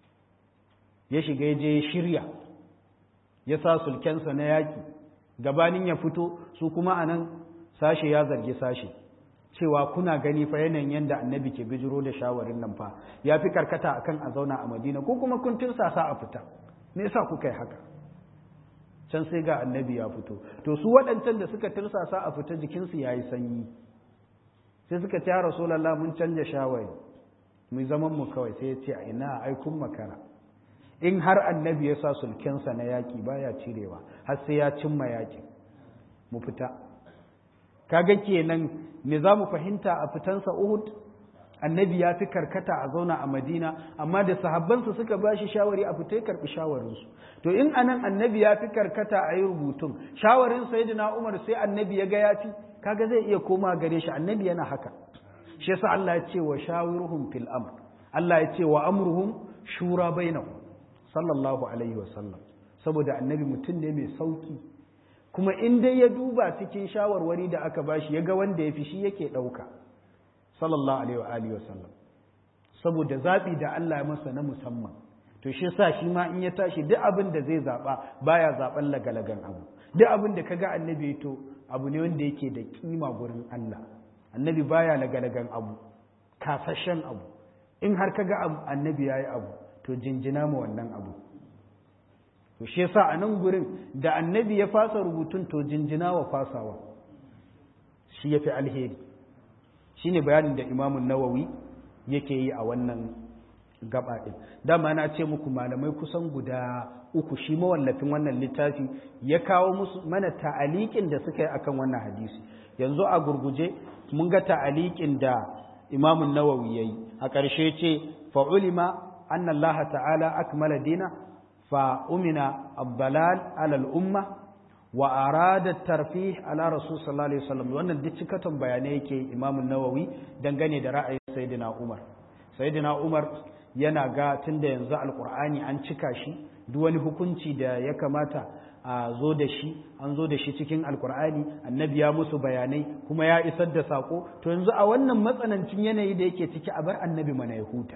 ya shiga ya je ya shirya ya sa sulkensa na yaƙi gabanin ya fito su kuma a nan sashe ya zargi sashe cewa kuna gani fa yanayin yadda annabi ke bijiro da shawarin nan fa ya fi karkata akan a zauna a madina ko kuma kun tirsasa a fita me yasa kuka yi haka can sai ga annabi ya fito to su waɗancan da suka tirsasa a fita jikinsu ya yi sanyi sai suka ce rasulallah mun canja shawari mu zaman mu kawai sai ya ce a ina aikun makara in har annabi ya sa sulkensa na yaƙi baya cirewa har sai ya cimma yaƙi mu fita kaga kenan me za mu fahimta a fitansa uhud annabi ya fi karkata a zauna a madina amma da sahabbansa suka ba shi shawari a fita ya karɓi shawarinsu to in anan annabi ya fi karkata a yi rubutun shawarin sayyidina umar sai annabi ya ga ya fi kaga zai iya koma gare shi annabi yana haka shi yasa Allah ya ce wa shawiruhum fil amr Allah ya ce wa amruhum shura bainahum sallallahu alaihi wa sallam saboda annabi mutum ne mai sauki kuma in dai ya duba cikin shawarwari da aka bashi ya ga wanda ya fi shi yake ɗauka sallallahu alaihi wa alihi wa sallam saboda zaɓi da Allah ya masa na musamman to shi sa shi ma in ya tashi duk abin da zai zaɓa baya zaɓen lagalagan abu duk abin da kaga annabi to abu ne wanda yake da kima gurin Allah annabi baya lagalagan abu kasashen abu in har kaga annabi yayi abu to jinjina ma wannan abu to shi yasa a nan gurin da annabi ya fasa rubutun to jinjina wa fasawa shi yafi alheri shine bayanin da imamun nawawi yake yi a wannan gaba ɗin dama na ce muku malamai kusan guda uku shi mawallafin wannan littafi ya kawo musu mana ta'aliƙin da suka yi akan wannan hadisi yanzu a gurguje mun ga ta'aliƙin da imamun nawawi ya yi a ƙarshe ce fa'ulima anna Allah ta'ala akmala dina fa umina abdalal alal umma wa arada tarfih ala rasul sallallahu alaihi wasallam wannan duk cikatan bayanai yake imamun nawawi dangane da ra'ayin sayyidina umar sayyidina umar yana ga tunda yanzu alkur'ani an cika shi duk wani hukunci da ya kamata a zo da shi an zo da shi cikin alkur'ani annabi ya musu bayanai kuma ya isar da sako to yanzu a wannan matsanancin yanayi da yake ciki a bar annabi mana ya huta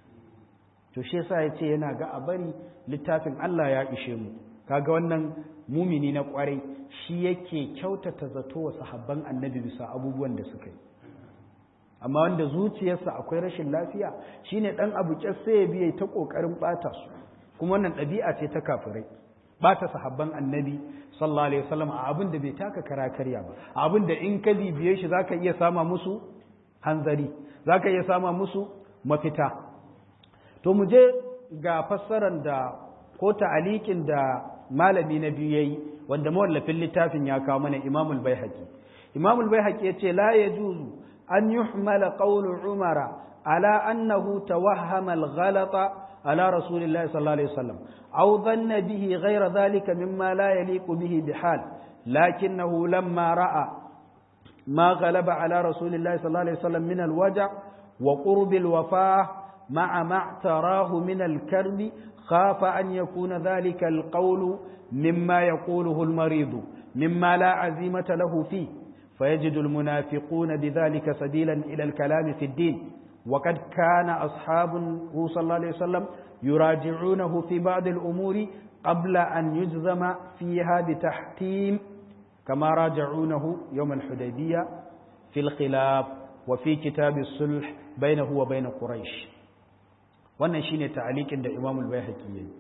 to shi yasa ya ce yana ga a bari littafin Allah ya ishe mu kaga wannan mumini na kwarai shi yake kyautata zato wa sahabban annabi bisa abubuwan da suka yi amma wanda zuciyarsa akwai rashin lafiya shine dan abu sai ya biye ta kokarin bata su kuma wannan ɗabi'a ce ta kafirai bata sahabban annabi sallallahu alaihi wasallam a abin da bai taka kara karya ba a abin da in ka bibiye shi zaka iya sama musu hanzari zaka iya sama musu mafita to mu je ga fassarar da ko ta'alikin da malami na biyu yayi wanda mawallafin littafin ya kawo mana imamul baihaqi imamul baihaqi yace la yajuzu أن يحمل قول عمر على أنه توهم الغلط على رسول الله صلى الله عليه وسلم أو ظن به غير ذلك مما لا يليق به بحال لكنه لما رأى ما غلب على رسول الله صلى الله عليه وسلم من الوجع وقرب الوفاة مع ما اعتراه من الكرب خاف أن يكون ذلك القول مما يقوله المريض مما لا عزيمة له فيه فيجد المنافقون بذلك سبيلا إلى الكلام في الدين وقد كان أصحابه صلى الله عليه وسلم يراجعونه في بعض الأمور قبل أن يجزم فيها بتحكيم كما راجعونه يوم الحديبية في الخلاف وفي كتاب الصلح بينه وبين قريش wannan shine ta'alikin da Imam al-Baihaqi yayi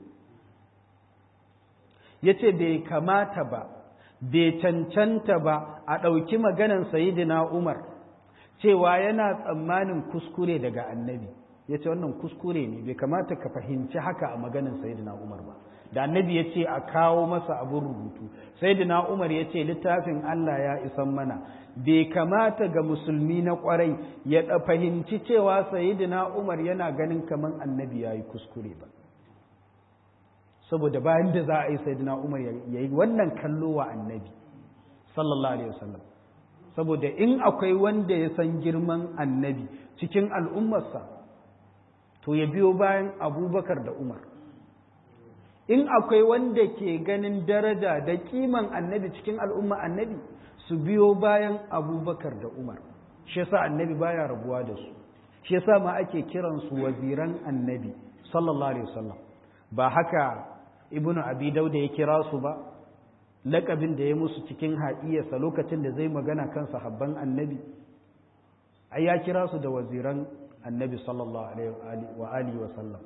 yace bai kamata ba bai cancanta ba a ɗauki maganan sayidina Umar cewa yana tsammanin kuskure daga annabi ya ce wannan kuskure ne bai kamata ka fahimci haka a maganan sayidina Umar ba da annabi ya ce a kawo masa abin rubutu sayidina Umar ya ce littafin Allah ya isan mana bai kamata ga musulmi na kwarai ya fahimci cewa sayidina Umar yana ganin kamar annabi ya yi kuskure ba saboda bayan da za a yi sayyidina Umar ya yi wannan kallo wa annabi sallallahu alaihi wasallam saboda in akwai wanda ya san girman annabi cikin al'ummarsa to ya biyo bayan abubakar da umar in akwai wanda ke ganin daraja da kiman annabi cikin al'umma annabi su biyo bayan abubakar da umar shi yasa annabi baya rabuwa da su shi yasa ma ake kiransu waziran annabi sallallahu alaihi wasallam ba haka ibnu abi dauda ya kira su ba lakabin da ya musu cikin haɗiyarsa lokacin da zai magana kan sahabban annabi ai ya kira su da waziran annabi sallallahu alaihi wa alihi wasallam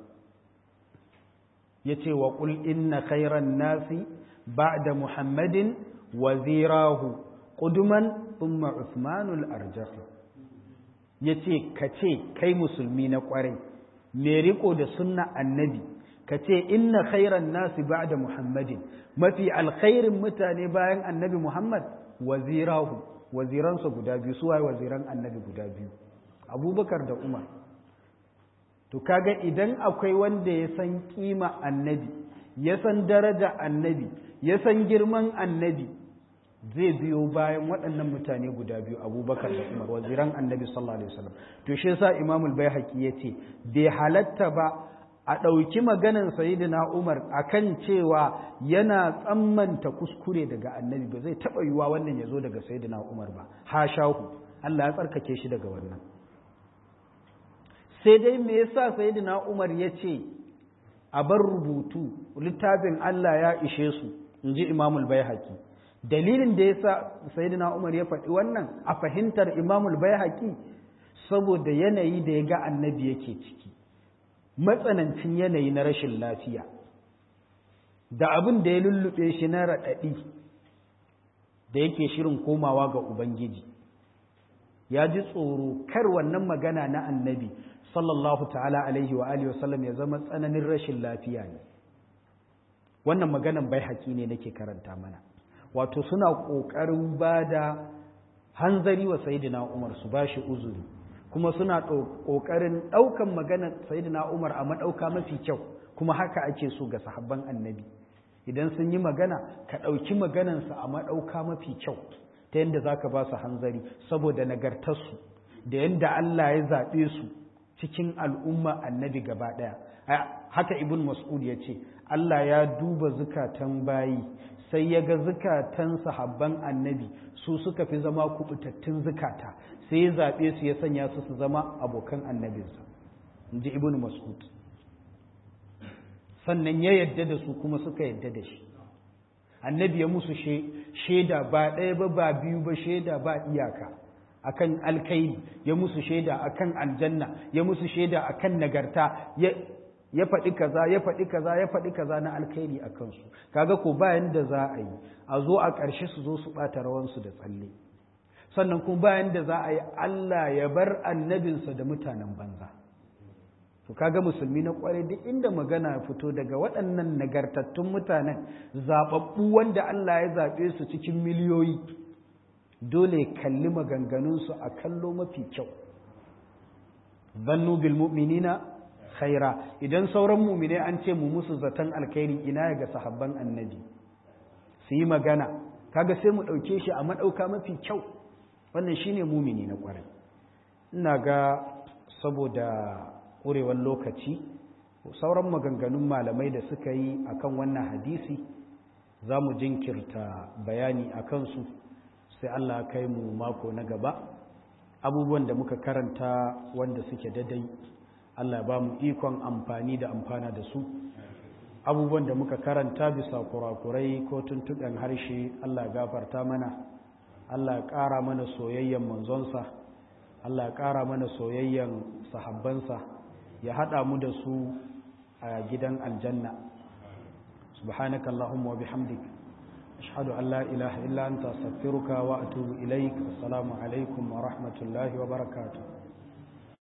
yace wa qul inna khairan nasi ba'da muhammadin wazirahu quduman thumma uthmanul arjah yace kace kai musulmi na kwarai me riko da sunna annabi kace inna khairan nasi ba'da muhammadin mafi alkhairin mutane bayan annabi muhammad wazirahu waziransa guda biyu su waye waziran annabi guda biyu abubakar da umar to kaga idan akwai wanda ya san kima annabi ya san daraja annabi ya san girman annabi zai biyo bayan waɗannan mutane guda biyu abubakar da umar waziran annabi sallallahu alaihi wasallam to shi yasa imamul baihaqi yace bai halatta ba a ɗauki maganan sayidina umar akan cewa yana tsammanta kuskure daga annabi ba zai taɓa yiwuwa wannan ya zo daga sayidina umar ba hashahu Allah ya tsarkake shi daga wannan sai dai me yasa sayidina umar ya ce a bar rubutu littafin Allah ya ishe su in ji imamul baihaqi dalilin da yasa sayidina umar ya faɗi wannan a fahimtar imamul baihaqi saboda yanayi da ya ga annabi yake ciki matsanancin yanayi na rashin lafiya da abin da ya lullube shi na raɗaɗi da yake shirin komawa ga Ubangiji ya ji tsoro kar wannan magana na annabi sallallahu ta'ala alaihi wa alihi wasallam ya zama tsananin rashin lafiya ne wannan maganan bai haƙi ne nake karanta mana wato suna ƙoƙarin ba da hanzari wa sayidina umar su ba shi uzuri kuma suna ƙoƙarin ɗaukan maganar sayidina umar a maɗauka mafi kyau kuma haka ake so ga sahabban annabi idan sun yi magana ka ɗauki maganansa a maɗauka mafi kyau ta yadda za ka ba su hanzari saboda nagartarsu da yadda Allah ya zaɓe su cikin al'umma annabi gaba ɗaya haka ibn mas'ud ya ce Allah ya duba zukatan bayi sai ya ga zukatan sahabban annabi su suka fi zama kubutattun zukata sai ya zaɓe su ya sanya su su zama abokan annabinsa in ji ibn mas'ud sannan ya yadda da su kuma suka yadda da shi annabi ya musu shaida ba ɗaya ba ba biyu ba shaida ba iyaka akan alkairi ya musu shaida akan aljanna ya musu shaida akan nagarta ya faɗi kaza ya faɗi kaza ya faɗi kaza na alkhairi a kansu kaga ko bayan da za a yi a zo a ƙarshe su zo su ɓata rawansu da tsalle sannan kuma bayan da za a yi Allah ya bar annabinsa da mutanen banza to kaga musulmi na kware duk inda magana ya fito daga waɗannan nagartattun mutanen zaɓaɓɓu wanda Allah ya zaɓe su cikin miliyoyi dole ya kalli maganganunsu a kallo mafi kyau zannu bil mu'minina khaira idan sauran mu'mine an ce mu musu zaton alkhairi ina ga sahabban annabi su yi magana kaga sai mu ɗauke shi a maɗauka mafi kyau wannan shine mumini na ƙwarai ina ga saboda ƙurewar lokaci sauran maganganun malamai da suka yi akan wannan hadisi za mu jinkirta bayani a kansu sai Allah kai mu mako na gaba abubuwan da muka karanta wanda suke dadai Allah ba mu ikon amfani da amfana da su abubuwan da muka karanta bisa kurakurai ko tuntuɓen harshe Allah gafarta mana Allah ƙara mana soyayyen manzonsa Allah ƙara mana soyayyen sahabbansa ya haɗa mu da su a gidan aljanna subhanaka allahumma wa bihamdik ashhadu an la ilaha illa anta astaghfiruka wa atubu ilaik assalamu alaikum wa rahmatullahi wa barakatuh